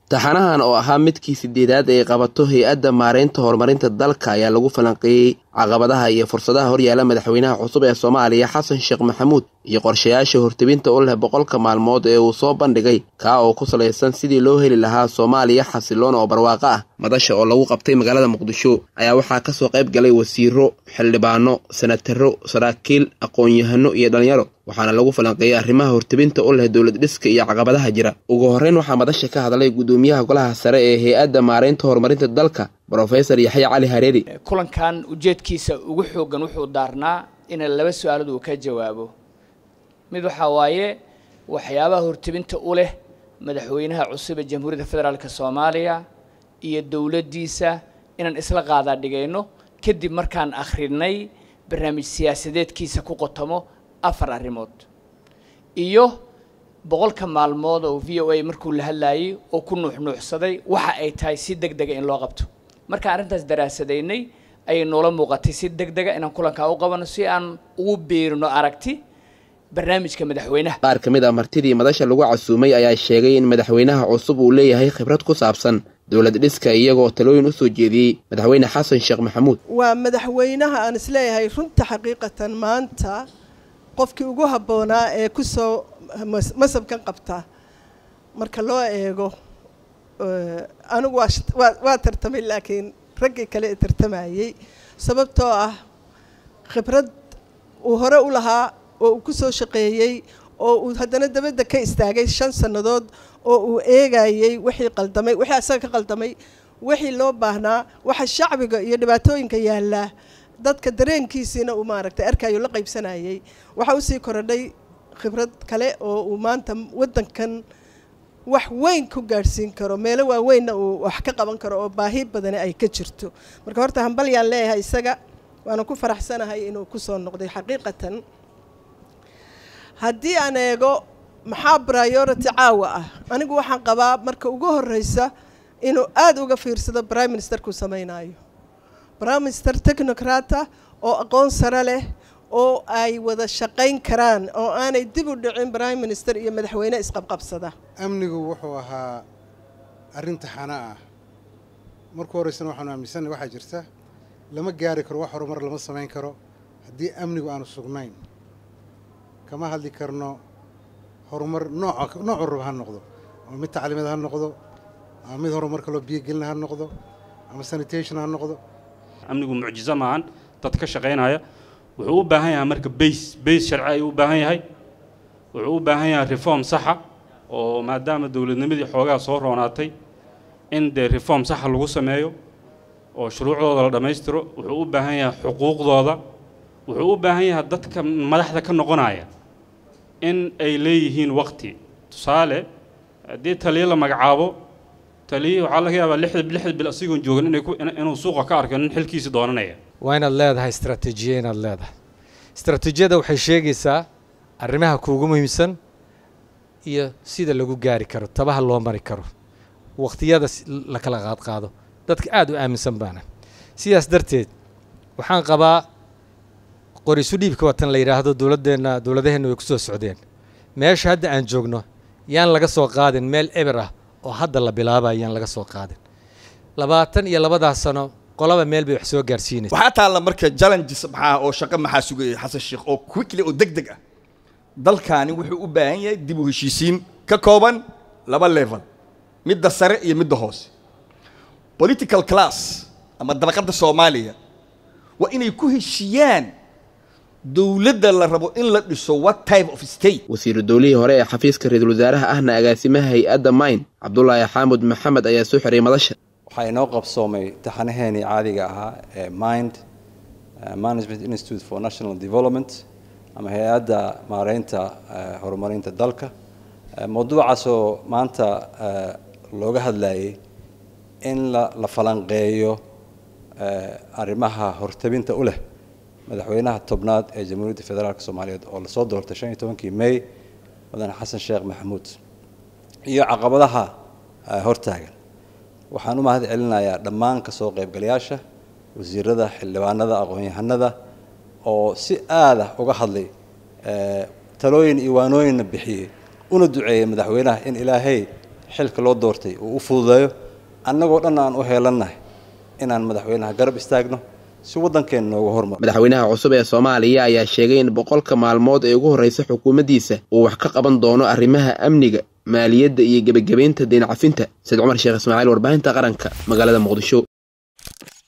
taxanahan oo ahaa midkii sideedaad ay qabato hay-adda maareynta horumarinta dalka ayaa lagu falanqeeyey caqabadaha iyo fursadaha horyaala madaxweynaha cusub ee soomaaliya xasan sheekh maxamuud iyo qorshayaasha hortebinta u leh boqolka maalmood ee uu soo bandhigay kaa oo ku salaysan sidii loo heli lahaa soomaaliya xasiloon oo barwaaqo ah madasha oo lagu qabtay magaalada muqdisho ayaa waxaa kasoo qayb galay wasiiro xildhibaano senataro saraakiil aqoon-yahano iyo dhalinyaro waxaana lagu falanqeeyey arrimaha hortebinta u leh dowlad dhiska iyo caqabadaha jira ugu horreyn waxaa madasha ka hadlay gudoomiyaha golaha sare ee hay-adda maareynta horumarinta dalka brofesor yaxya cali hareeri kulankan ujeedkiisa ugu xooggan wuxuu daarnaa ina laba su-aalood uu ka jawaabo mid waxaa waaye waxyaabaha hortebinta u leh madaxweynaha cusub ee jamhuuriyadda federaalk soomaaliya iyo dowladdiisa inaan isla qaadaa dhigayno kadib markaan akhrinay barnaamij siyaasadeedkiisa ku qotomo afar arrimood iyo boqolka maalmood oo v o a markuu la hadlaayey oo ku nuuxnuuxsaday waxa ay tahay si deg dega in loo qabto markaan arrintaas daraasadaynay ayay noola muuqatay si deg dega inaan kulankaa u qabano si aan ugu biirino aragti barnaamijka madaxweynaha qaar ka mid ah martidii madasha lagu casuumay ayaa sheegay in madaxweynaha cusub uu leeyahay khibrad ku saabsan dowlad dhiska iyagoo talooyin u soo jeediyey madaxweyne xasan sheekh maxamuud waa madaxweynaha aan isleeyahay runta xaqiiqatan maanta qofkii ugu habboonaa ee kusoo masabkan qabta marka loo eego anigu waa waa tartamay laakiin raggii kale ee tartamayey sababtoo ah khibrad uu hore u lahaa oo uu ku soo shaqeeyey oo uu haddana dabadda ka istaagay shan sannadood oo uu eegayey wixii qaldamay wixii asaga ka qaldamay wixii loo baahnaa waxa shacbiga iyo dhibaatooyinka yaallaa dadka dareenkiisiina uu maaragtay arkayo la qaybsanayey waxaa usii korodhay khibrad kale oo uu maanta waddankan wax weyn ku gaadhsiin karo meelo waaweynna uu wax ka qaban karo oo baahi badani ay ka jirto marka horta hambalyaan leeyahay isaga waana ku faraxsanahay inuu kusoo noqday xaqiiqatan haddii aan eego maxaa priority caawa ah anigu waxaan qabaa marka ugu horreysa inuu aada uga fiirsado prime ministerkuu samaynayo prime minister technocrata oo aqoon sare leh oo ay wada shaqayn karaan oo aanay dib u dhicin prime minister iyo madaxweyne isqabqabsada amnigu wuxuu ahaa arrin taxana ah marku horreysana waxaanu aaminsanay waxaa jirta lama gaari karo wax horumar lama samayn karo haddii amnigu aanu sugnayn kama hadli karno horumar nooc noocu raba ha noqdo ama mid tacliimeed ha noqdo ama mid horumarka loo biyogelina ha noqdo ama sanitation ha noqdo amnigu mucjizo maahan dad ka shaqaynaya wuxuu u baahan yahay marka bays bays sharci ayuu u baahan yahay wuxuu u baahan yahay reform saxa oo maadaama dowladnimadii xoogaa soo roonaatay in dee reform saxa lagu sameeyo oo shuruucdooda la dhammaystiro wuxuu u baahan yahay xuquuqdooda wuxuu u baahan yahay dadka madaxda ka noqonaya in ay leeyihiin waqti tusaale haddii taliyo la magacaabo taliyo waxaa laga yaabaa lixda lixda bil asigoon joogan inay ku inuu suuqa ka arko nin xilkiisi doonanaya waa inaad leedahay istraatiijiya inaad leedahay istraatiijiyada waxay sheegaysaa arrimaha kuugu muhiimsan iyo sida lagu gaari karo tabaha loo mari karo waqtiyada la kala qaadqaado dadka aada u aaminsan baana sidaas darteed waxaan qabaa qorisu dhiibka watan la yidhaahdo dowladdeenna dowladaheenna way ku soo socdeen meesha hadda aan joogno yaan laga soo qaadin meel eber ah oo hadda la bilaabaya yaan laga soo qaadin labaatan iyo labadaas sano qolaba meel bay wax soo gaarsiinaysa waxaa taalla marka challenges maxaa oo shaqo maxaa sugaya xasan sheekh oo quickly oo deg deg ah dalkaani wuxuu u baahan yahay dib u heshiisiin ka kooban laba level midda sare iyo midda hoose political class ama dabaqadda soomaaliya waa inay ku heshiiyaan dowladda la rabo in la dhiso what type of state wasiiru dowlihii hore ee xafiiska ra-iisul wasaaraha ahna agaasimaha hay-adda mayn cabdulaahi xaamud maxamed ayaa soo xiray madasha waxaa inoo qabsoomay taxanaheenii caadiga ahaa ee mind management institute for national development ama hay-adda maareynta horumarinta dalka mawduucaasoo maanta looga hadlayay in la la falanqeeyo arrimaha hortabinta u leh madaxweynaha tobnaad ee jamhuuriyadda federaalk soomaaliyeed oo lasoo doortay shan iyo tobankii may mudane xasan sheekh maxamuud iyo caqabadaha hortaagan waxaan u mahad celinayaa dhammaan kasoo qaybgalayaasha wasiirada xildhibaanada aqoon-yahanada oo si aada uga hadlay talooyin iyo waanooyinna bixiyey una duceeyey madaxweynaha in ilaahay xilka loo doortay uu u fududeeyo annagoo dhan aan u heelannahay inaan madaxweynaha garab istaagno si waddankeena nooga hormaro madaxweynaha cusub ee soomaaliya ayaa sheegay in boqolka maalmood ee ugu horreysa xukuumaddiisa uu wax ka qaban doono arrimaha amniga maaliyadda iyo gebagabaynta deen cafinta sayid cumar sheekh ismaaciil warbaahinta qaranka magaalada muqdisho